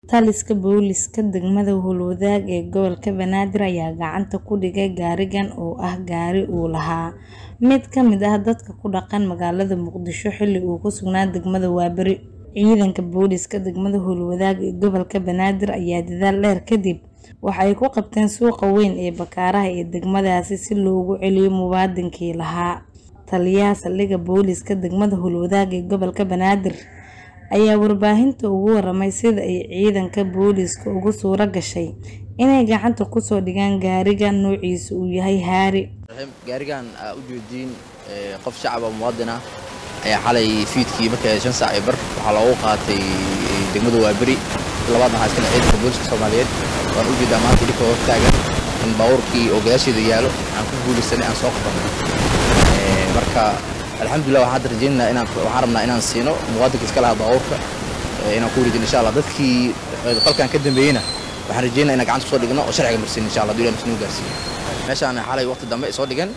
Taliska booliska degmada Howlwadaag ee gobolka Banaadir ayaa gacanta ku dhigay gaarigan oo ah gaari uu lahaa mid ka mid ah dadka ku dhaqan magaalada Muqdisho xilli uu ku sugnaa degmada Waaberi. Ciidanka booliska degmada Howlwadaag ee gobolka Banaadir ayaa dadaal dheer kadib waxa ay ku qabteen suuqa weyn ee Bakaaraha ee degmadaasi si loogu celiyo muwaadinkii lahaa. Taliyaha saldhigga booliska degmada Howlwadaag ee gobolka Banaadir ayaa warbaahinta uga warramay sida ay ciidanka booliska ugu suura gashay inay gacanta ku soo dhigaan gaariga noociisu uu yahay Harry. gaarigan aa u jeediin qof shacab ah muwaadin ah ayaa xalay fiidkii markay shan saac iyo bar waxaa loogu qaatay degmada waaberi labaadna waxaa iskale ciidanka booliska soomaaliyeed waan u jeedaa maanta idinka hor taagan in baabuurkii oo gadaasheeda yaalo aan ku guulaysanay aan soo qabanay marka alxamdulilah waxaan hadda rajaynaynaa inaan waxaan rabnaa inaan siino muwaadinka iska lahaa baabuurka inaan ku wareejino insha allah dadkii qalkan ka dambeeyeyna waxaan rajaynaa inaan gacanta kusoo dhigno oo sharciga marsiin insha allah hadduu ilaah noo gaarsiiyo meeshaan xalay waqti dambe soo dhigan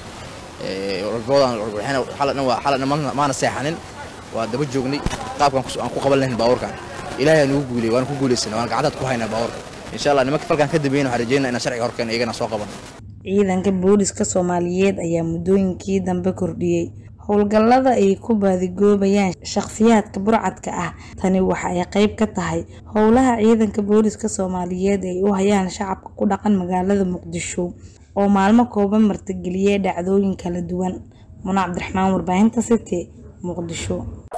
xaladhan maana seexanin waa daba joognay qaabkan aan ku qaban lahayn baabuurkan ilaahay aan ugu guulay waan ku guulaysanay waan gacantaad ku haynaa baabuurka insha allah nimanka falkan ka dambeeyeyna waxaan rajaynaa inaan sharciga horkeena iyagana soo qaban Ciidanka booliska Soomaaliyeed ayaa muddooyinkii dambe kordhiyay howlgallada ay ku baadigoobayaan shakhsiyaadka burcadka ah. Tani waxa ay qayb ka tahay howlaha ciidanka booliska Soomaaliyeed ay u hayaan shacabka ku dhaqan magaalada Muqdisho oo maalmo kooban martigeliyay dhacdooyin kala duwan. Muna Cabdiraxmaan warbaahinta City Muqdisho.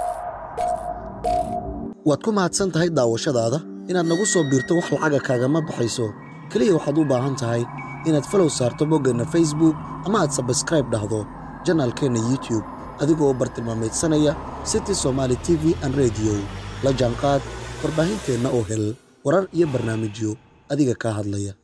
waad ku mahadsan tahay daawashadaada inaad nagu soo biirto wax lacaga kaagama baxayso keliya waxaad u baahan tahay inaad falow saarto boggeenna facebook ama aad sabskraib dhahdo janaalkeenna youtube adigoo u bartilmaamaydsanaya city somaali t v an rediyo la jaanqaad warbaahinteenna oo hel warar iyo barnaamijyo adiga kaa hadlaya